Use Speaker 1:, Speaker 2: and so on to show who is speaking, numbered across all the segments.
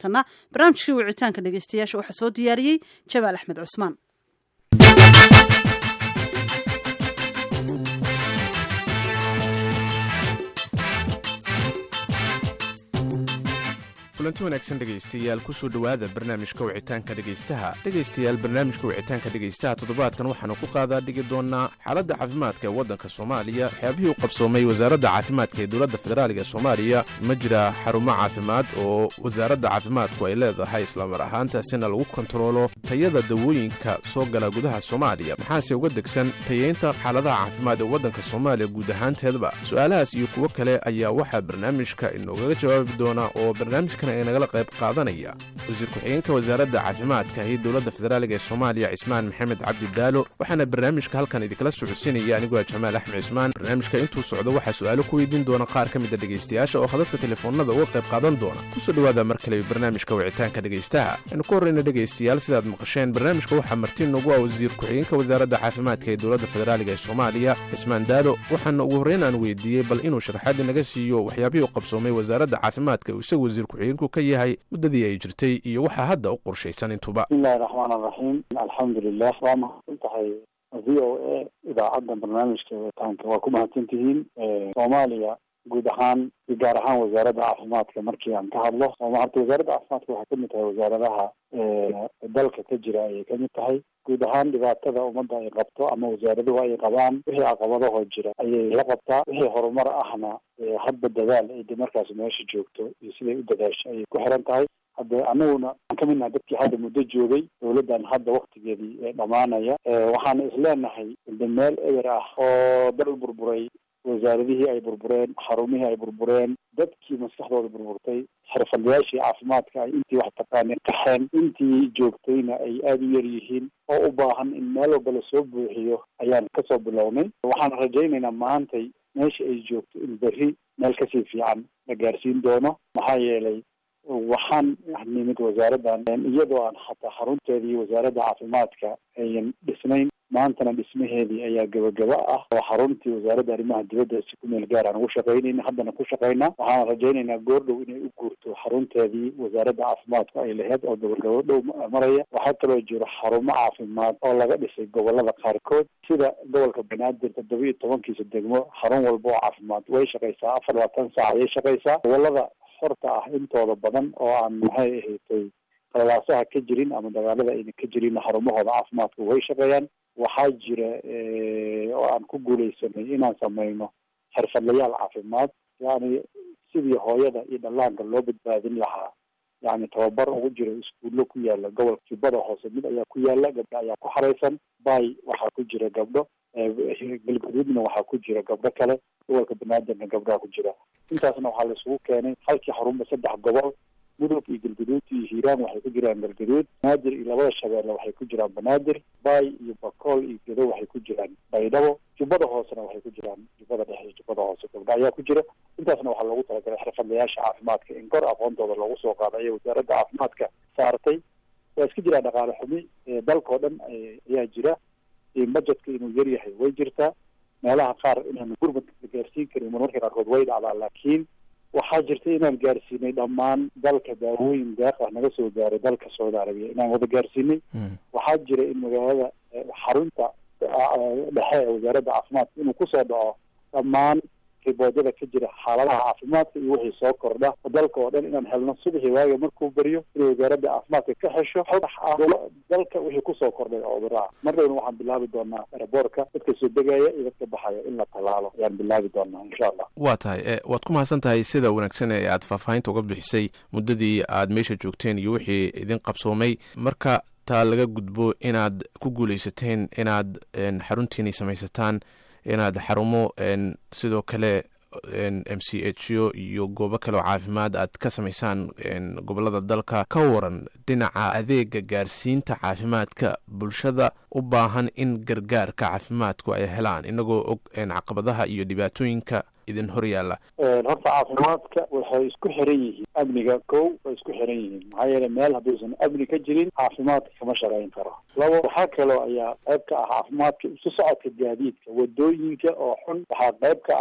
Speaker 1: haatanna barnaamijkii wicitaanka dhegeystayaasha waxaa soo diyaariyey jabaal axmed cusmaan
Speaker 2: kulanti wanaagsan dhegaystayaal kusoo dhowaada barnaamijka wicitaanka dhegaystaha dhegaystayaal barnaamijka wicitaanka dhegaystaha toddobaadkan waxaanu ku qaadaa dhigi doonaa xaaladda caafimaadka ee waddanka soomaaliya waxyaabihii u qabsoomay wasaaradda caafimaadka ee dowladda federaaliga ee soomaaliya ma jira xarumo caafimaad oo wasaaradda caafimaadku ay leedahay islamar ahaantaasina lagu kontaroolo tayada dawooyinka soo gala gudaha soomaaliya maxaase uga degsan tayeynta xaaladaha caafimaad ee waddanka soomaaliya guud ahaanteedba su-aalahaas iyo kuwo kale ayaa waxaa barnaamijka inoogaga jawaabi doona oo barnaamijka nagala qayb qaadanaya wasiir ku-xigeenka wasaaradda caafimaadka iyo dowladda federaaliga ee soomaaliya cismaan maxamed cabdi daalo waxaana barnaamijka halkan idinkala socodsiinaya anigoo jamaal axmed cismaan barnaamijka intuu socdo waxaa su-aalo ku weydiin doona qaar ka mida dhegaystayaasha oo khadadka telefoonada uga qayb qaadan doona kusoo dhowaada mar kale barnaamijka wicitaanka dhegaystaha aynu ku horreyna dhegaystayaal sidaad maqasheen barnaamijka waxaa marti noogu ah wasiir ku-xigeenka wasaaradda caafimaadka ee dowladda federaaliga ee soomaaliya cismaan daalo waxaana ugu horreyn aan weydiiyey bal inuu sharaxaadi naga siiyo waxyaabihii u qabsoomay wasaaradda caafimaadka uu isagu wasiir ku-xigeenku ka yahay muddadii ay jirtay iyo waxaa hadda u qorshaysan intuba
Speaker 3: bismillahi raxmaan araxiim alxamdulilah waa mahadsan tahay v o a idaacadda barnaamijka witaanka waa ku mahadsan tihiin soomaaliya guud ahaan iyo gaar ahaan wasaaradda caafimaadka markii aan ka hadlo horta wasaaradda caafimaadka waxay kamid tahay wasaaradaha dalka ka jira ayay kamid tahay guud ahaan dhibaatada ummadda ay qabto ama wasaaraduhu ay qabaan wixii caqabadahoo jira ayay la qabtaa wixii horumar ahna hadba dadaal ay de markaas meesha joogto iyo siday u dadaasho ayay ku xiran tahay hadda anaguna aan kamid nahay dadkii hadda muddo joogay dawladdan hadda waktigeedii dhamaanaya waxaana isleenahay de meel eber ah oo dal burburay wasaaradihii ay burbureen xarumihii ay burbureen dadkii maskaxdooda burburtay xirfadlayaashii caafimaadka ay intii wax taqaanay qaxeen intii joogtayna ay aada u yar yihiin oo u baahan in meel walba lasoo buuxiyo ayaan kasoo bilownay waxaan rajaynaynaa maantay meesha ay joogto in berri meel kasii fiican la gaarsiin doono maxaa yeelay waxaan nimid wasaaraddan iyadoo aan xataa xarunteedii wasaaradda caafimaadka ayan dhisnayn maantana dhismaheedii ayaa gabagaba ah oo xaruntii wasaaradda arrimaha dibadda si ku meel gaar aan ugu shaqaynayna haddana ku shaqaynaa waxaan rajaynaynaa goordhow inay u guurto xarunteedii wasaaradda caafimaadku ay laheyd oo gabagabo dhow maraya waxaa kaloo jiro xarumo caafimaad oo laga dhisay gobolada qaarkood sida gobolka banaadir toddoba iyo tobankiisa degmo xarun walba oo caafimaad way shaqaysaa afar labaatan saac ayay shaqaysaa gobolada horta ah intooda badan oo aan maxay ahaydtay qalalaasaha ka jirin ama dagaalada ayna ka jirin xarumahooda caafimaadka way shaqeeyaan waxaa jira oo aan ku guuleysanay inaan sameyno xirfadlayaal caafimaad yani sidii hooyada iyo dhallaanka loo badbaadin lahaa yani tababar ugu jira iskuullo ku yaala gobolka jubbada hoose mid ayaa ku yaala gabdho ayaa ku xareysan bay waxaa ku jira gabdho galgaduudna waxaa ku jira gabdho kale gobolka banaadirna gabdhaha ku jira intaasna waxaa la isugu keenay halkii xarunba saddex gobol mudug iyo galgaduud iyo hiiraan waxay ku jiraan galgaduud banaadir iyo labada shabeelle waxay ku jiraan banaadir bay iyo bakool iyo gedo waxay ku jiraan baydhabo jubbada hoosena waxay ku jiraan jubbada dhexe iyo jubbada hoose gabdho ayaa ku jira intaasna waxaa loogu talagalay xirfadlayaasha caafimaadka in kor aqoontooda loogu soo qaado ayay wasaaradda caafimaadka saartay waa iska jiraa dhaqaale xumi dalkao dhan ayaa jira budgetka inuu yar yahay way jirtaa meelaha qaar inaanu gurmad la gaarsiin karin marmarka qaarkood way dhacdaa laakiin waxaa jirta inaan gaarsiinay dhammaan dalka daawooyin deeq ah naga soo gaaray dalka saudi arabiya inaan wada gaarsiinay waxaa jira in magaalada xarunta dhexe ee wasaaradda caafimaadka inuu kusoo dhaco dhammaan riboodada ka jira xaaladaha caafimaadka iyo wixii soo kordha dalka oo dhan inaan helno subaxii waaga markuu baryo inay wasaaradda caafimaadka ka xesho xog dalka wixii kusoo kordhay oo cudurraa mar dhowna waxaan bilaabi doonaa eraboorka dadka soo degaya iyo dadka baxaya in la tallaalo ayaan bilaabi doonaa insha allah
Speaker 2: waa tahay waad ku mahadsan tahay sida wanaagsan ee aad faahfaahinta uga bixisay muddadii aad meesha joogteen iyo wixii idin qabsoomay marka taa laga gudbo inaad ku guuleysateen inaad xaruntiinay samaysataan inaad xarumo sidoo kale m c h o iyo goobo kale oo caafimaad aad ka samaysaan gobolada dalka ka waran dhinaca adeega gaarsiinta caafimaadka bulshada u baahan in gargaarka caafimaadku ay helaan inagoo og caqabadaha iyo dhibaatooyinka idin hor yaalla
Speaker 3: horta caafimaadka waxay isku xiran yihiin amniga kow way isku xiran yihiin maxaa yeele meel hadduusan amni ka jirin caafimaadka kama shaqayn karo labo waxaa kaloo ayaa qayb ka ah caafimaadka isu socodka gaadiidka wadooyinka oo xun waxaa qayb ka ah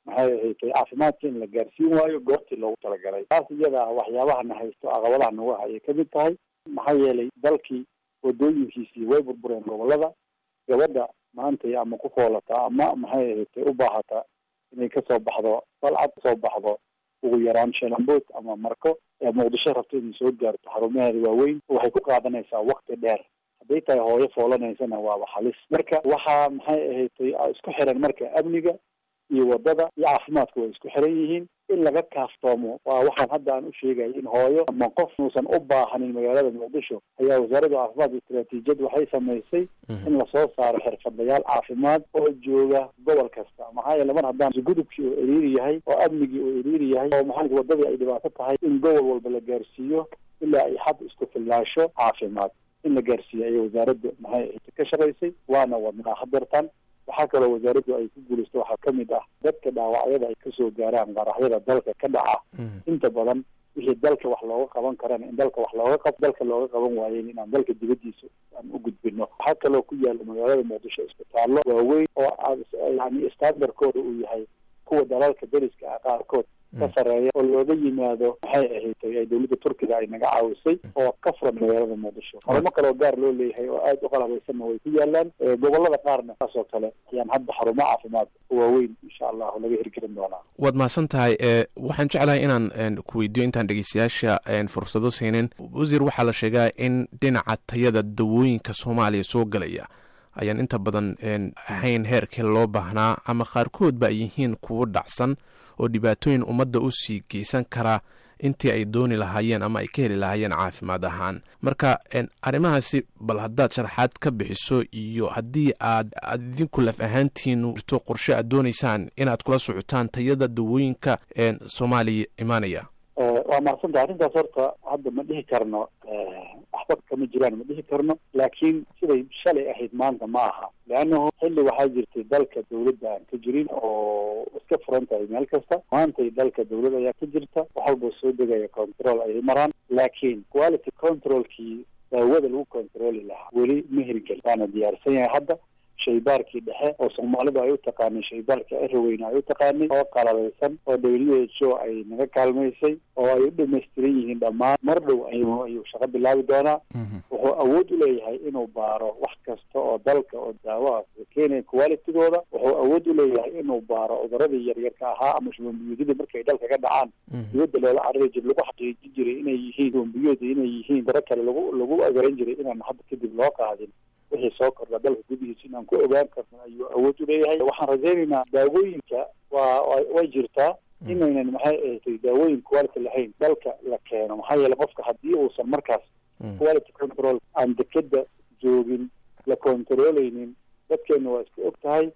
Speaker 3: maxay ahaydtay caafimaadka in la gaarsiin waayo goortii loogu talagalay taas iyada ah waxyaabahana haysto caqabadaha nagu hayay ka mid tahay maxaa yeelay dalkii wadooyinkiisii way burbureen gobolada gabadha maantay ama ku foolata ama maxay ahaydtay u baahata inay kasoo baxdo balcad kasoo baxdo ugu yaraan shalambood ama marko ee muqdisho rabto inay soo gaarto xarumaheeda waaweyn waxay ku qaadanaysaa wakti dheer hadday tahay hooyo foolanaysana waaba halis marka waxaa maxay ahaydtay isku xiran marka amniga iyo wadada iyo caafimaadka way isku xiran yihiin in laga kaaftoomo waa waxaan hadda aan u sheegaya in hooyo ama qof uusan u baahanin magaalada muqdisho ayaa wasaaradda caafimaadka istaraatiijiyad waxay samaysay in lasoo saaro xirfadlayaal caafimaad oo jooga gobol kasta maxaa yeele mar haddaan gudubkii oo eriiri yahay oo amnigii oo eriiri yahay oo maxaa wadadii ay dhibaato tahay in gobol walba la gaarsiiyo ilaa ay xad isku fillaasho caafimaad in la gaarsiiyo ayay wasaaradda maxay ka shaqaysay waana wadnaa hadeertan waxaa kaloo wasaaraddu ay ku guulaysto waxaa ka mid ah dadka dhaawacyada ay kasoo gaaraan qaraxyada dalka ka dhaca inta badan wixii dalka wax looga qaban karana in dalka wax looga qab dalka looga qaban waayen inaan dalka dibadiisa aan u gudbino waxaa kaloo ku yaala magaalada muqdisho isbitaallo waaweyn oo aad yani standardkooda uu yahay kuwa dalalka deriska ah qaarkood ka sareeya oo looga yimaado maxay ahaydtay ay dowladda turkiga ay naga caawisay oo ka furan magaalada muqdisho xarumo kale oo gaar loo leeyahay oo aada u qalabaysanna way ku yaalaan gobolada qaarna saas oo kale ayaan hadda xarumo caafimaad waaweyn insha allahu laga hirgelin doonaa
Speaker 2: waad mahadsan tahay waxaan jeclahay inaan ku weydiiyo intaan dhegeystayaasha fursado siinin wasiir waxaa la sheegaa in dhinaca tayada dawooyinka soomaaliya soo galaya ayaan inta badan ahayn heerkii loo baahnaa ama qaarkoodba ay yihiin kuwo dhacsan oo dhibaatooyin ummadda u sii geysan kara intii ay dooni lahaayeen ama ay ka heli lahaayeen caafimaad ahaan marka arrimahaasi bal haddaad sharaxaad ka bixiso iyo haddii aad aad idinku laf ahaantiinu jirto qorshe aad doonaysaan inaad kula socotaan tayada dawooyinka soomaaliya imaanaya
Speaker 3: waa mahadsantaha arrintaas horta hadda ma dhihi karno waxba kama jiraan ma dhihi karno laakiin siday shalay ahayd maanta ma aha leannahu xilli waxaa jirtay dalka dawladda aan ka jirin oo iska furan tahay meel kasta maantay dalka dawlad ayaa ka jirta wax walba soo degaya control ayay maraan laakiin quality controlkii daawada lagu controli lahaa weli ma hirgel waana diyaarsan yahay hadda shaybaarkii dhexe oo soomaalidu ay u taqaanay shaybaarka eraweyne ay u taqaanay oo qalabaysan oo w h o ay naga kaalmaysay oo ay u dhamaystiran yihiin dhammaan mar dhow ayuu ayuu shaqo bilaabi doonaa wuxuu awood u leeyahay inuu baaro wax kasta oo dalka oo daawaha keenaya qualitygooda wuxuu awood u leeyahay inuu baaro cuduradii yaryarka ahaa ama shubanbiyoodyadii markay dalka ka dhacaan dibadda loola carari jira lagu xaqiijin jiray inay yihiin shubanbiyood inay yihiin daro kale lagu lagu agaran jiray inaan hadda kadib loo qaadin wixii soo kordha dalka gudihiisa inaan ku ogaan karno ayuu awood u leeyahay waxaan rajaynaynaa daawooyinka waa way jirtaa inaynan maxay ahatay daawooyin quality lahayn dalka la keeno maxaa yeele qofka haddii uusan markaas quality control aan dekeda joogin la controleynin dadkeena waa iska og tahay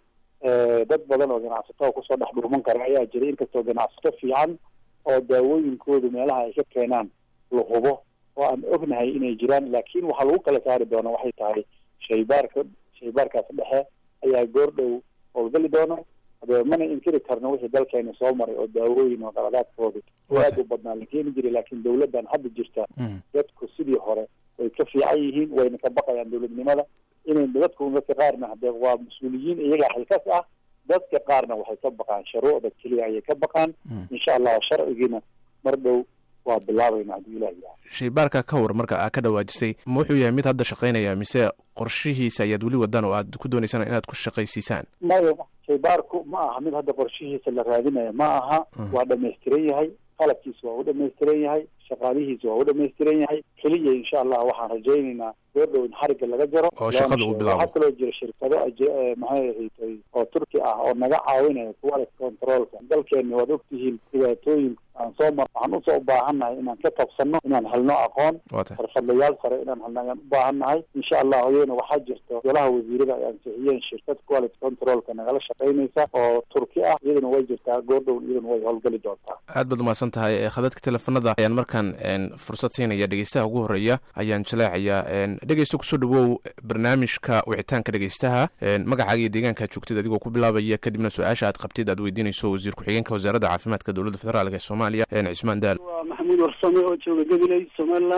Speaker 3: dad badan oo ganacsato kusoo dhex dhuuman kara ayaa jira inkastoo ganacsato fiican oo daawooyinkoodu meelaha ay ka keenaan la hubo oo aan ognahay inay jiraan laakiin waxaa lagu kala saari doona waxay tahay shaybaarka shaybaarkaas dhexe ayaa goor dhow howlgali doona hadee mana inkiri karno wixii dalkeena soo maray oo daawooyin oo qaladaadkooda aad u badnaa la keeni jiray laakiin dawladdan hadda jirta dadku sidii hore way ka fiican yihiin wayna ka baqayaan dawladnimada inay dadku dadka qaarna hadee waa mas-uuliyiin iyagaa xilkas ah dadka qaarna waxay ka baqaan shuruucda keliya ayay ka baqaan insha allah sharcigiina mar dhow waa bilaabayna haddii ilah yahay
Speaker 2: shaybaarka ka war marka aa ka dhawaajisay ma wuxuu yahay mid hadda shaqaynaya mise qorshihiisa ayaad weli wadaan oo aad ku doonaysaan inaad ku shaqaysiisaan
Speaker 3: maya shaybaarku ma aha mid hadda qorshihiisa la raadinaya ma aha waa dhamaystiran yahay qalabkiisa waa u dhamaystiran yahay shaqaalihiisa waa u dhamaystiran yahay keliya insha allah waxaan rajaynaynaa goordhow in xarigga laga jaro
Speaker 2: oo shaqada uu bilaabo
Speaker 3: waxaa kaloo jira shirkado maxay ahayd oo turki ah oo naga caawinaya quality controlka dalkeena waad ogtihiin dhibaatooyin aan soo mar waxaan usoo u baahannahay inaan ka qabsano inaan helno aqoon xirfadlayaal sare inaan helno ayaan u baahannahay insha allah iyadana waxaa jirta golaha wasiirada ay ansixiyeen shirkad quality controlka nagala shaqaynaysa oo turki ah iyadana way jirtaa goordhow iyadana way howlgeli doontaa
Speaker 2: aad baad umahadsan tahay khadadka teleefanada ayaan markaan fursad siinaya dhegeystaha ugu horeeya ayaan jaleecayaa dhegeysta kusoo dhawow barnaamijka wicitaanka dhegeystaha magacaaga iyo deegaanka joogtid adigoo ku bilaabaya kadibna su-aasha aad qabtid aad weydiinayso wasiir ku-xigeenka wasaaradda caafimaadka dowladda federaalk ee soomaaliya cismaan daal
Speaker 4: waa maxamuud warsame oo jooga gabiley somaliland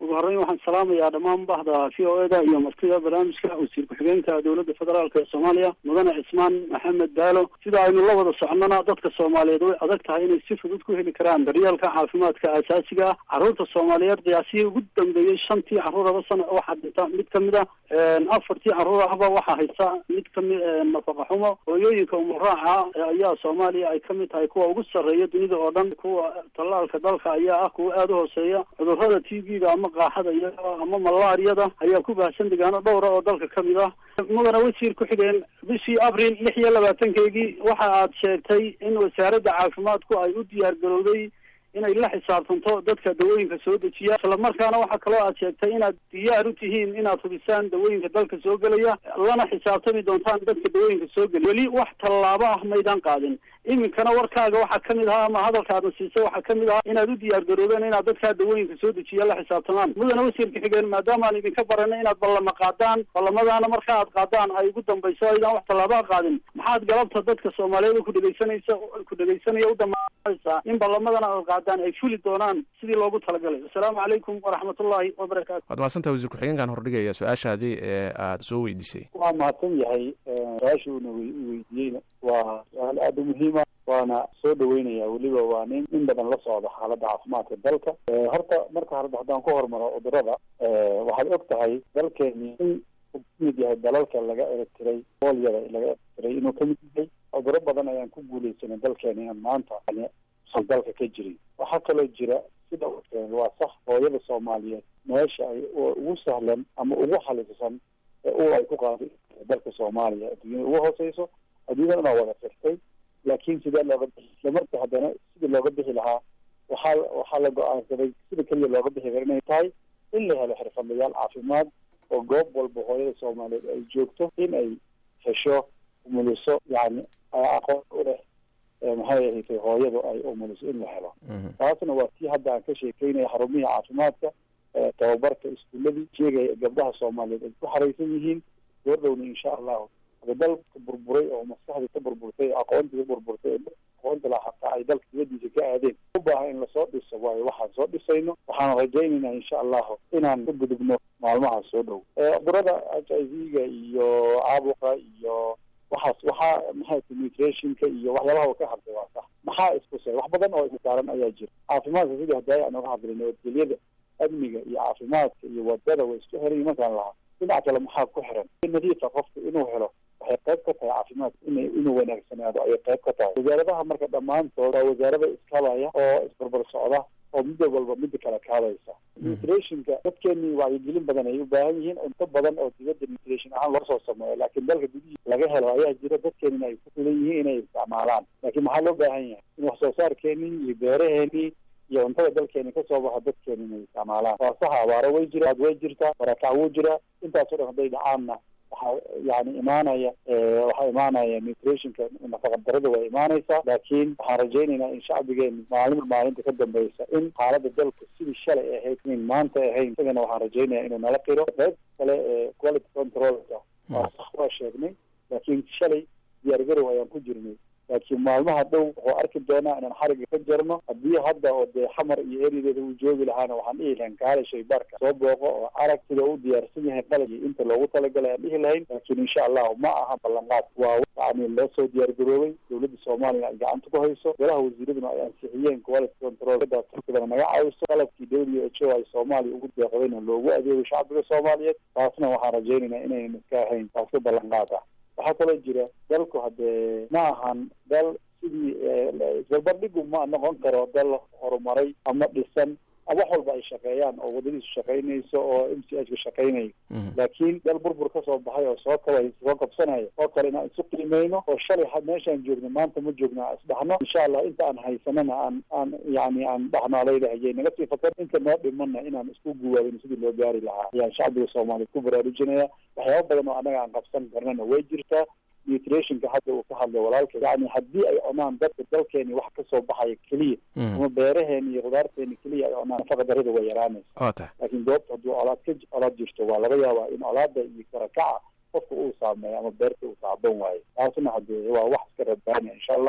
Speaker 3: ugu horreyn waxaan salaamayaa dhammaan bahda v o eda iyo martida barnaamijka wasiir ku-xigeenka dowladda federaalk ee soomaaliya mudane cismaan maxamed baalo sida aynu la wada socnona dadka soomaaliyeed way adag tahay inay si fudud ku heli karaan daryeelka caafimaadka aasaasiga ah carruurta soomaaliyeed qiyaasihii ugu dambeeyey shantii carruuraba sana waxaa dhinta mid kamid a afartii carruur ahba waxaa haysta mid kami nafaqa xumo hooyooyinka umuraaca ayaa soomaaliya ay kamid tahay kuwa ugu sarreeya dunida oo dhan kuwa tallaalka dalka ayaa ah kuwa aada u hooseeya cudurrada t v-ga ama qaaxada iyo ama malaariyada ayaa ku baahsan degaano dhowra oo dalka kamid ah mudana wasiir ku-xigeen bishii abril lix iyo labaatankeygii waxa aad sheegtay in wasaaradda caafimaadku ay u diyaar garowday inay la xisaabtanto dadka dawooyinka soo dejiya islamarkaana waxaa kaloo aad sheegtay inaad diyaar u tihiin inaad hubisaan dawooyinka dalka soo gelaya lana xisaabtami doontaan dadka dawooyinka soo gelaya weli wax tallaabo ah maydaan qaadin iminkana warkaaga waxaa kamid ahaa ama hadalka aadna siisay waxaa kamid ahaa inaad u diyaar garoodeen inaad dadkaa dawooyinka soo dejiya la xisaabtamaan mudana wasiirka xigeen maadaama aan idinka baranay inaad ballama qaadaan ballamadaana marka aad qaadaan ay ugu dambayso aydaan wax tallaabaa qaadin maxaad galabta dadka soomaaliyeed ku dhegeysanaysa ku dhegeysanaya u damaanaysaa in ballamadana aad qaadaan ay fuli doonaan sidii loogu talagalay assalaamu calaykum waraxmatullaahi wabarakaatu
Speaker 2: waad mahadsantaha wasiir ku-xigeenkan hordhigaya su-aashaadii ee aada soo weydiisay
Speaker 3: waa mahadsan yahay su-aasha uuna weydiiyeyna waa su-aal aada u muhiima waana soo dhaweynaya weliba waa nin in badan la socda xaaladda caafimaadka dalka horta marka hore haddaan ku hormaro cudurada waxaad og tahay dalkeeni in uu kamid yahay dalalka laga eretiray boolyada laga eretiray inuu kamid yahay cuduro badan ayaan ku guuleysanay dalkeena inaan maanta usan dalka ka jirin waxaa kaloo jira sida waa sax hooyada soomaaliyeed meesha ay ugu sahlan ama ugu xalisan ee u ay ku qaado dalka soomaaliya adduunyada ugu hooseyso adduunyada inaa wada firtay laakiin sidee looga bixi isla marka haddana sidii looga bixi lahaa waxaa waxaa la go-aansaday sida keliya looga bixi kara inay tahay in la helo xirfadlayaal caafimaad oo goob walba hooyada soomaaliyeed ay joogto in ay hesho umuliso yani aqoon u leh maxay ahayd hooyadu ay umuliso in la helo taasna waa tii hadda aan ka sheekeynaya xarumihii caafimaadka tababarka iskuuladii sheegaya gabdhaha soomaaliyeed ay ku xaraysan yihiin goordhowna insha allahu dalka burburay oo maskaxdii ka burburtay aqoontii ka burburtay aqoonta la hataa ay dalka dibadiisa ka aadeen u baahan in lasoo dhiso waayo waxaan soo dhisayno waxaan rajaynaynaa insha allahu inaan ka gudubno maalmaha soo dhow cudurada h i v-ga iyo caabuqa iyo waxaas waxaa maxay nutrationka iyo waxyaabaha ka hadlay waa sax maxaa iskusay wax badan oo isaaran ayaa jira caafimaadka sidii hadaaye aan oga hadlay nabadgelyada amniga iyo caafimaadka iyo wadada way isku xiran markaan lahaa dhinac kale maxaa ku xiran nadiifa qofka inuu helo waxay qayb ka tahay caafimaadka in inuu wanaagsanaado ayay qayb ka tahay wasaaradaha marka dhammaantood waa wasaarada iskabaya oo isbarbar socda oo midda walba midda kale kaadaysa nutrationka dadkeenii wacyigelin badan ay u baahan yihiin cunto badan oo dibadda nutrition ahaan loo soo sameeyo laakiin dalka gudihiisa laga helo ayaa jira dadkeenina ay ku filan yihiin inay isticmaalaan laakiin maxaa loo baahan yahay in wax soo saarkeenii iyo beeraheenii iyo cuntada dalkeeni kasoo baxa dadkeeni inay isticmaalaan waa saxa abaaro way jira way jirtaa barakac wuu jiraa intaasoo dhan hadday dhacaanna waxaa yani imaanaya waxaa imaanaya nutrationka nafaqa darada waa imaanaysaa laakiin waxaan rajaynaynaa in shacbigeeni maalinba maalinta ka dambeysa in xaalada dalka sidii shalay ahayd in maanta ahayn isagana waxaan rajaynaya inuu nala qiro qayb kale ee quality controlka waa sax waa sheegnay laakiin shalay diyaargarow ayaan ku jirnay laakiin maalmaha dhow wuxuu arki doonaa inaan xariga ka jarno haddii hadda oo dee xamar iyo erideeda uu joogi lahaana waxaan dhihi lahayn kaale shaybaarka soo booqo oo arag sida u diyaarsan yahay qalabkii inta loogu talagalay aan dhihi lahayn laakiin insha allahu ma aha ballanqaad waa yani loo soo diyaargaroobay dowladda soomaaliya ay gacanta ku hayso golaha wasiiraduna ay ansixiyeen quality control turkidana naga caawiso qalabkii w h o ay soomaaliya ugu deeqdayna loogu adeego shacbiga soomaaliyeed taasna waxaan rajaynaynaa inaynan iska ahayn taasi ballanqaad ah waxaa kaloo jira dalku haddee ma ahan dal sidii isbarbardhigu ma noqon karo dal horumaray ama dhisan wax walba ay shaqeeyaan oo wadadiisu shaqaynayso oo m c h ka shaqaynayo laakiin dal burbur kasoo baxay oo soo kaba soo kabsanaya oo kale inaan isu qiimeyno oo shalay meeshaan joogno maanta ma joogno aan isdhaxno insha allah inta aan haysanana aan aan yani aan dhaxno leedahayay naga sii fakar inta noo dhimana inaan isku guwaabin sidii loo gaari lahaa ayaan shacbiga soomaaliyeed ku baraarujinaya waxyaaba badan oo annaga aan qabsan karnana way jirtaa nutrationka hadda uu ka hadlay walaalka yani haddii ay cunaan dadka dalkeeni wax kasoo baxaya keliya ama beeraheeni iyo khudaarteeni keliya ay cunaan nafaqa darida way yaraanaysa
Speaker 2: waa tahay
Speaker 3: laakiin goobta hadduu colaad ka colaad jirto waa laga yaabaa in colaada iyo karakaca qofka uu saameeyo ama beerta uu taaban waayo taasna hadee waa wax iska rabaanya insha allah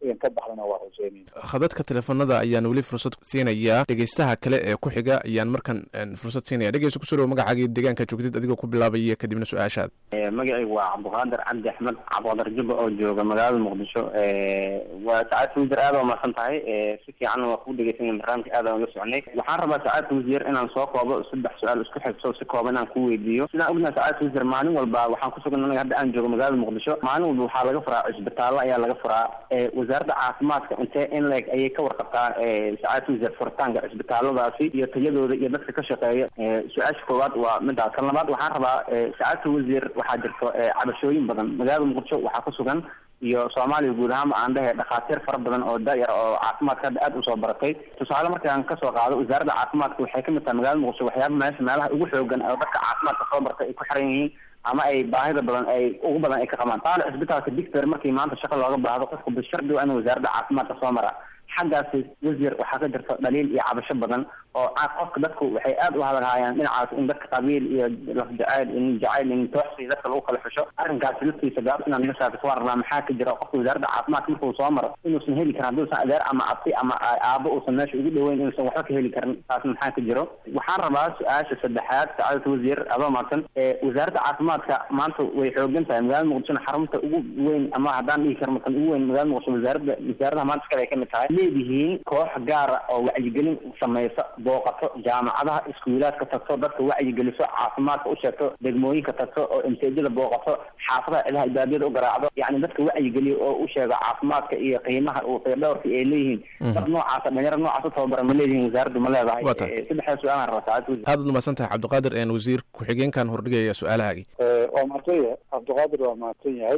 Speaker 3: idan ka baxdana waa rajeynayna
Speaker 2: khadadka teleefanada ayaan weli fursad siinayaa dhegeystaha kale ee ku xiga ayaan markan fursad siinaya dhegeysta kusoo dhawo magacaagii deegaanka joogtid adigoo ku bilaabaya kadibna su-aashaad
Speaker 4: magacaygu waa cabdiqaadir cabdi axmed cabdiqaadir jubba oo jooga magaalada muqdisho waa sacaadka wasiir aad waa mahadsan tahay si fiican waa ku dhegeysanya barnaamijka aad aan uga soconay waxaan rabaa sacaadka wasiir inaan soo koobo saddex su-aal isku xigso si kooban inaan ku weydiiyo sidaan ognahay sacaadka wasiir maalin walba waxaan kusugan anaga hadda aan joogo magaalada muqdisho maalin walba waxaa laga furaa cisbitaallo ayaa laga furaa wasaaradda caafimaadka intee in leeg ayay ka warqabtaa sacaadka wasiir furitaanka cisbitaalladaasi iyo tayadooda iyo dadka ka shaqeeya su-aasha koowaad waa midaas kan labaad waxaan rabaa sacaadka wasiir waxaa jirto cabashooyin badan magaalada muqdisho waxaa ku sugan iyo soomaaliya guud ahaanba aan dhehe dhakhaatiir fara badan oo da-yar oo caafimaadka hadda aada usoo baratay tusaale markaan kasoo qaado wasaaradda caafimaadka waxay kamid tahay magaalada muqdisho waxyaaba meesha meelaha ugu xoogan oo dadka caafimaadka soo bartay ay ku xiran yihiin ama ay baahida badan ay ugu badan ay ka qabaan taale cisbitaalka dictor markii maanta shaqo looga baahdo qofku bishardi waa in wasaaradda caafimaadka soo mara xaggaasi wasiir waxaa ka jirta dhaliil iyo cabasho badan oo qofka dadku waxay aada u hadalhaayaan dhinacaas in dadka qabiil iyo lafjacayl in jacayl in tooxsi dadka lagu kala xusho arrinkaasi laftiisa gaab inaan naga shaafis waa rabnaa maxaa ka jira qofka wasaaradda caafimaadka markuu soo maro inuusan heli karin hadduusan adeer ama abti ama aabo uusan meesha ugu dhaweyn inuusan waxba ka heli karin taas maxaa ka jiro waxaan rabaa su-aasha saddexaad sacaadata wasiir adoo maadsan wasaaradda caafimaadka maanta way xoogan tahay magaalada muqdishona xarunta ugu weyn ama haddaan dhihi karno tan ugu weyn magaalada muqdisho wasaaradda wasaaradaha maanta iskale ay kamid tahay leedihiin koox gaara oo wacyigelin sameysa booqato jaamacadaha iskuulaadka tagto dadka wacyigeliso caafimaadka u sheegto degmooyinka tagto oo imteejada booqato xaafadaha cidaha ibaadiyada u garaacdo yacni dadka wacyigeliyo oo u sheego caafimaadka iyo qiimaha uu qiydhowrka ay leeyihiin dad noocaasa dhalinyaro noocaas u tababara ma leedihiin wasaaraddu ma leedahay saddexdaa su-aalaan rabaa saacad
Speaker 2: aad ud umahadsan tahay cabdiqaadir een wasiir ku-xigeenkan hordhigaya su-aalahaagii
Speaker 3: waa mahadsan yahay cabdiqaadir waa mahadsan yahay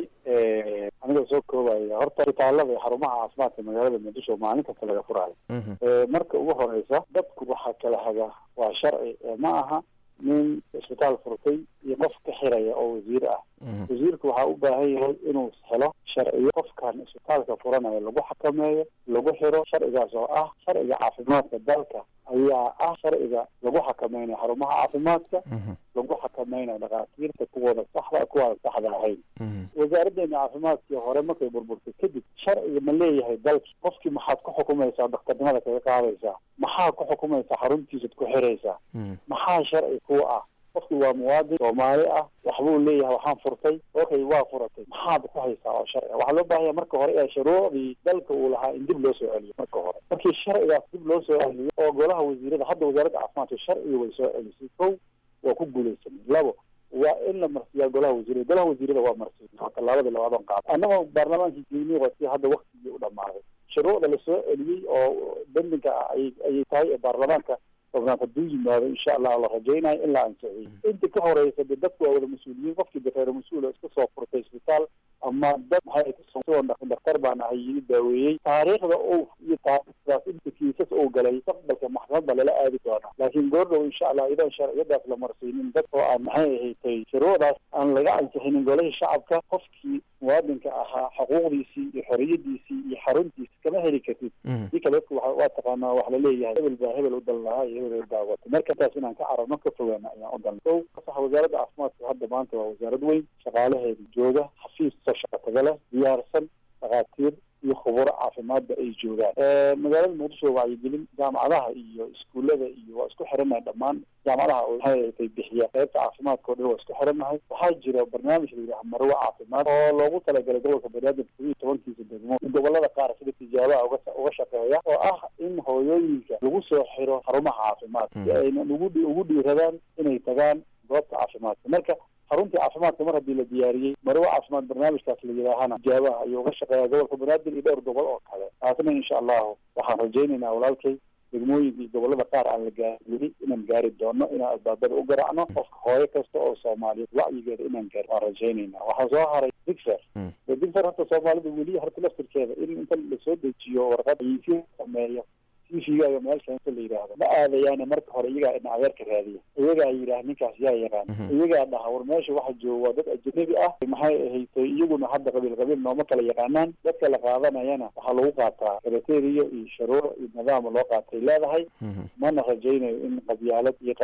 Speaker 3: anigoo soo koobaya horta isbitaalada iyo xarumaha caafimaadka magaalada muqdisho maalin kasta laga furaayo marka ugu horeysa dadku waxaa kala haga waa sharci ma aha nin isbitaal furtay iyo qof ka xiraya oo wasiir ah wasiirku waxaa u baahan yahay inuu helo sharciyo qofkan isbitaalka furanaya lagu xakameeyo lagu xiro sharcigaas oo ah sharciga caafimaadka dalka ayaa ah sharciga lagu xakameynayo xarumaha caafimaadka lagu xakameynayo dhakhaatiirta kuwooda saxda kuwaada saxda ahayn wasaaraddeena caafimaadkii hore markay burburtay kadib sharciga ma leeyahay dalki qofkii maxaad ku xukumaysaa daktarnimada kaga qaadaysaa maxaa ku xukumaysaa xaruntiisad ku xiraysaa maxaa sharci kuwa ah qofkii waa muwaadin soomaali ah waxbuu leeyahay waxaan furtay okay waa furatay maxaad ku haysaa oo sharci waxaa loo baahanya marka hore ee shuruucdii dalka uu lahaa in dib loo soo celiyo marka hore markii sharcigaas dib loo soo celiyo oo golaha wasiirada hadda wasaaradda caafimaadka sharciga way soo celisay kow waa ku guulaysanay labo waa in la marsiiyaa golaha wasiirada golaha wasiirada waa marsiin tallaabada labaadan qaad annagoo baarlamaankii geynii wati hadda waktigii u dhamaaday shuruucda lasoo celiyey oo bendinka ah ayay ayay tahay ee baarlamaanka tobnaad hadduu yimaado insha allah la rajaynayo in la ansixiyey inta ka horeysa de dadku waa wada mas-uuliyiin qofkii de reer mas-uula iska soo furtay isbitaal ama dad maxay kasoo daktar baan ahay yii daaweeyey taariikhda o iyo taariikhdaas inta kiisas uu galay mustaqbalka maxkamad baa lala aadi doonaa laakiin goordhow insha allah idan sharciyadaas la marsiinin dad oo aan maxay ahatay shuruucdaas aan laga ansixinin golihii shacabka qofkii muwaadinka ahaa xuquuqdiisii iyo xoriyadiisii iyo xaruntiisi kama heli kartid si kale dadku waa taqaanaa wax laleeyahay hebel baa hebel u dal lahaa iyo hebel baa wata marka intaas inaan ka cararno ka fogaana ayaan u dalna o sax wasaaradda caafimaadka hadda maanta waa wasaarad weyn shaqaalaheeda jooga xafiis soo shaqa taga leh diyaarsan dhakhaatiir iyo khuburo caafimaadba ay joogaan magaalada muqdisho wacyigelin jaamacadaha iyo iskuullada iyo waa isku xiranahay dhammaan jaamacadaha maxay bixiya qaybta caafimaadka o dhan waa isku xiranahay waxaa jira barnaamij la yidhaha marwo caafimaad oo loogu talagalay gobolka banaadir todob iyo tobankiisa degmo gobolada qaar sida tijaabaha uga uga shaqeeya oo ah in hooyooyinka lagu soo xiro xarumaha caafimaadka si ayna ugu ugu dhiiradaan inay tagaan goobta caafimaadka marka xaruntii caafimaadka mar haddii la diyaariyey marwo caafimaad barnaamijkaas la yidhaahana tijaabaha ayuu uga shaqeeya gobolka banaadir iyo dhowr gobol oo kale taasna insha allahu waxaan rajaynaynaa walaalkay degmooyinka iyo gobolada qaar aan la gaarin weli inaan gaari doono inaan albaabada u garaacno qofka hooyo kasta oo soomaaliyeed wacyigeeda inaan gaari waan rajaynaynaa waxaa soo haray digfer digfer horta soomaalida weli horta laftirkeeda in inta lasoo dejiyo warqad aysi sameeyo tvgaaga meel keento la yidhaahdo ma aadayaane marka hore iyagaa ina adeerka raadiya iyagaa yidhaah ninkaas yaa yaqaan iyagaa dhaha war meesha waxa jooga waa dad ajanabi ah maxay ahaytay iyaguna hadda qabiil qabiil nooma kala yaqaanaan dadka la qaadanayana waxaa lagu qaataa kriteria iyo sharuuc iyo nidaam loo qaatay leedahay mana rajaynayo in qabyaalad iyo qabiil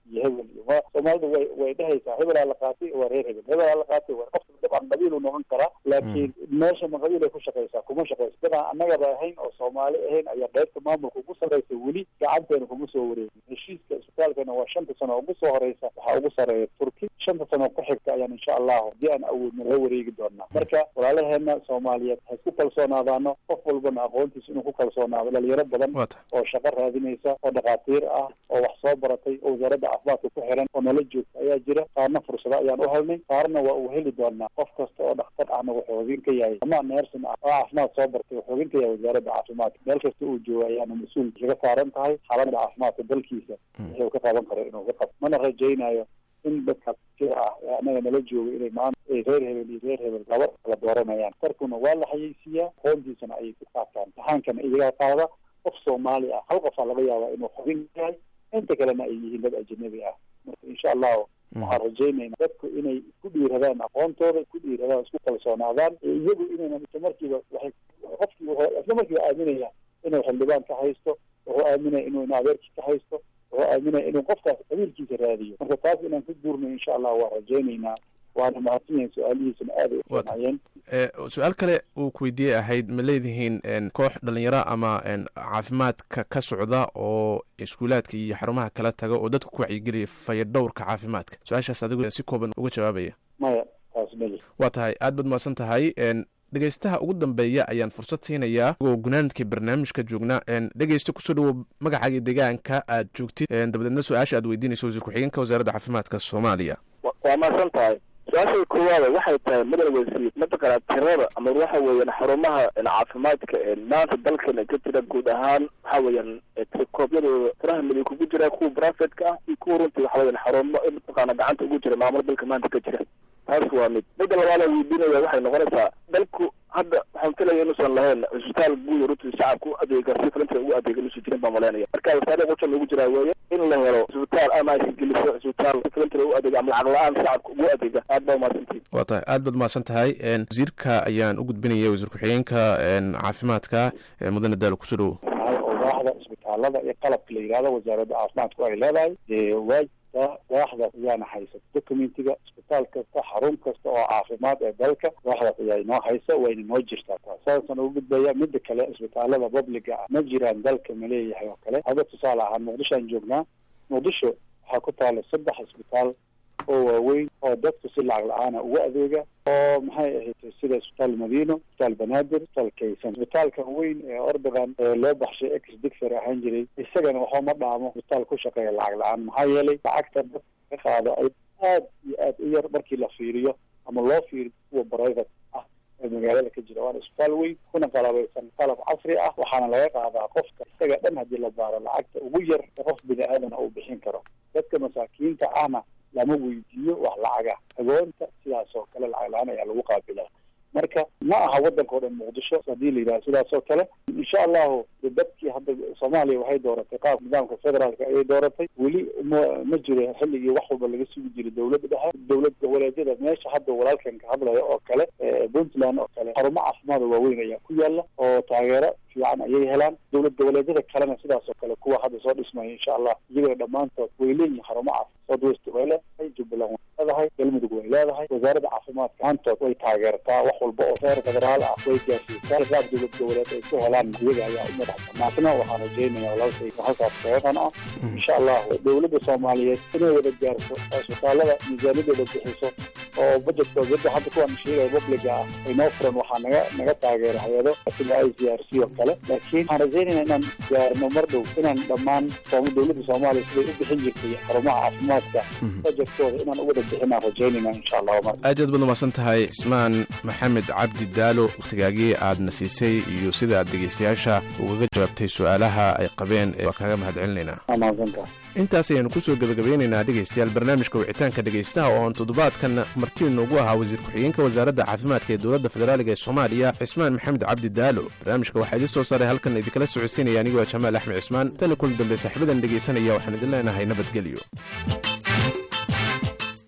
Speaker 3: iyo hebel iyo ma soomaalidu way way dhehaysaa hebelaa la qaatay waa reer hebel hebelaa la qaatay waa qofka dabcan qabiil uu noqon karaa laakiin meesha ma qabiil ay ku shaqaysaa kuma shaqayso dadaan annagaba ahayn oo soomaali ahayn ayaa qaybta maamulka ugu sarreysa weli gacanteena kuma soo wareegin heshiiska isbitaalkana waa shanta sano ugu soo horeysa waxaa ugu sarreeya turki shanta sano ku xigta ayaan insha allahu haddii aan awoodna la wareegi doonaa marka walaalaheena soomaaliyeed ha isku kalsoonaadaano qof walbana aqoontiisa inuu ku kalsoonaado dhalinyaro badan
Speaker 2: waa tahay
Speaker 3: oo shaqo raadinaysa oo dhakhaatiir ah oo wax soo baratay oo wasaaradda caafimaadka ku xiran oo nala joogta ayaa jira qaarna fursado ayaan u helnay qaarna waa uu heli doonaa qof kasta oo dhakhtar ahna wuxuu hogin ka yahay ama neersin ah oo caafimaad soo bartay wuxuu hogin ka yahay wasaaradda caafimaadka meel kasta uu joogo ayaana mas-uul kaga saaran tahay xaaladda caafimaadka dalkiisa wuxuu ka qaban karo inuu ka qabto mana rajaynayo in dadka jira ah ee annaga nala jooga inay maanta ay reer hebel iyo reer hebel laba kala dooranayaan tarkuna waa la xayeysiiyaa aqoontiisana ayay ku qaataan imtixaankana iyagaa qaada qof soomaali ah hal qofaa laga yaabaa inuu xubin yahay inta kalena ay yihiin dad ajanabi ah marka insha allahu waxaan rajaynaynaa dadku inay ku dhiiradaan aqoontooda ku dhiiradaan isku kalsoonaadaan iyagu inaynan isla markiiba waxay qofkii wuxuu isla markiiba aaminaya inuu xildhibaan ka haysto wuxuu aaminaya inuu ina adeerkii ka haysto wuxuu aaminaya inuu qofkaas qabiilkiisa raadiyo marka taas inaan ku guurno insha allah waan rajaynaynaa waana mahadsan yahin su-aalihiisana aad ay u fiicnayeen
Speaker 2: su-aal kale uu ku weydiiyey ahayd ma leedihiin koox dhalinyaro ama caafimaadka ka socda oo iskuulaadka iyo xarumaha kala taga oo dadka ku wacyigeliya fayadhowrka caafimaadka su-aashaas adigu si kooban uga jawaabaya
Speaker 3: maya taas meli
Speaker 2: waa tahay aad baad mahadsan tahay dhegeystaha ugu dambeeya ayaan fursad siinayaa oo gunaanadkii barnaamijka joognaa dhegeysta kusoo dhawow magacaaga deegaanka aad joogtid dabadeedna su-aasha aad weydiinayso wasiir ku-xigeenka wasaaradda caafimaadka soomaaliya
Speaker 5: waa mahadsan tahay su-aasha koowaada waxay tahay mudan wasiir mataqaana tirada ama waxa weeyaan xarumaha caafimaadka maanta dalkana ka jira guud ahaan waxa weeyaan tirikoobyadooda tiraha midig kugu jira kuwa brafetka ah iyo kuwa runtii waxa weeyaan xarumo mataqaana gacanta ugu jira maamul dalka maanta ka jira taas waa mid midda labaada weydiinaya waxay noqonaysaa dalku hadda waxaan filaya inuusan lahayn cisbitaal guud runtii shacabka u adeega si filinta ugu adeega inuusan jirin baa malaynaya marka wasaare qujan ugu jiraa weeye in la helo cisbitaal ama ay geliso cisbitaal si filinta u adeega ama lacag la-aan shacabka ugu adeega aad baa umahadsantihin
Speaker 2: waa tahay aad baad mahadsan tahay wasiirka ayaan u gudbinaya wasiir ku-xigeenka caafimaadka mudane daalo kusoo dhawow
Speaker 3: waaxda isbitaalada iyo qalabka la yidhahdo wasaaradda caafimaadku ay leedahay waa waaxdaas ayaana haysa documentiga isbitaal kasta xarun kasta oo caafimaad ee dalka waaxdaas ayaa inoo haysa wayna noo jirtaa taas saasaan ugu gudbaya midda kale isbitaalada publiga ah ma jiraan dalka ma leeyahay oo kale hadda tusaale ahaan muqdishoaan joognaa muqdisho waxaa ku taala saddex isbitaal oo waaweyn oo dadku si lacag la-aana ugu adeega oo maxay ahayd sida isbitaal madiino isbitaal banaadir isbitaal kaysan isbitaalka weyn ee ordogan ee loo baxshay ex digfer ahaan jiray isagana waxba ma dhaamo isbitaal ku shaqeeya lacag la-aan maxaa yeelay lacagta dadka ka qaado ay aad iyo aad u yar markii la fiiriyo ama loo fiiriyo kuwa private ah ee magaalada ka jira waana isbitaal weyn kuna qalabaysan qalab casri ah waxaana laga qaadaa qofka isaga dhan haddii la baaro lacagta ugu yar ee qof bini aadana uu bixin karo dadka masaakiinta ahna lama weydiiyo wax lacaga agoonta sidaas oo kale lacag la-aan ayaa lagu qaabilaa marka ma aha waddanka o dhan muqdisho haddii la yidhaha sidaas oo kale insha allahu dadkii hadda soomaaliya waxay dooratay qaab nidaamka federaalka ayay dooratay weli ma ma jiro xilligii wax walba laga sugi jiray dowladda dhexe dowlad goboleedyada meesha hadda walaalkan ka hadlaya oo kale puntland oo kale xarumo caafimaada waaweyn ayaa ku yaala oo taageero fiican ayay helaan dowlad goboleedyada kalena sidaas oo kale kuwa hadda soo dhismaya insha allah iyagana dhammaantood way leeyihin xarumo caafimaad southwest way leedahay jubbaland way leedahay galmudug way leedahay wasaaradda caafimaadka maantood way taageertaa wax walba oo reer federaal ah way gaarsiisaa qaab dowlad goboleed ay ku helaan iyaga ayaa u madax banaasna waxaan rajaynaya walaalkayga halkaas kaeeqan ah insha allah dowladda soomaaliyeed inay wada gaarto isbitaalada miisaaniyadooda bixiso oo budgetkooda yadda hadda kuwan sheegaya publiga ah ay noo furan waxaa naga naga taageera hay-ado sida i c r c oo kale laakiin waxaan rajaynaya inaan gaarno mar dhow inaan dhammaan dowladda soomaaliya siday u bixin jirtay xarumaha caafimaadka budgetkooda inaan u wada bixinaan rajaynayna insha allah mar
Speaker 2: aad aad baad umahadsan tahay cismaan maxamed cabdi daalo wakhtigaagii aadna siisay iyo sida aad dhegeystayaasha ugaga jawaabtay su-aalaha ay qabeen waa kaaga mahad celinaynaa
Speaker 3: waa mahadsantaha
Speaker 2: intaas ayaanu kusoo gebagabeynaynaa dhegaystayaal barnaamijka wicitaanka dhegaystaha oo aan toddobaadkan martii noogu ahaa wasiir ku-xigeenka wasaaradda caafimaadka ee dowladda federaaliga ee soomaaliya cismaan maxamed cabdi daalo barnaamijka waxaa idin soo saaray halkan idinkala socodsiinaya anigoo jamaal axmed cismaan tani kulan dambe saaxiibadan dhegaysanaya waxaan idin leenahay nabadgelyo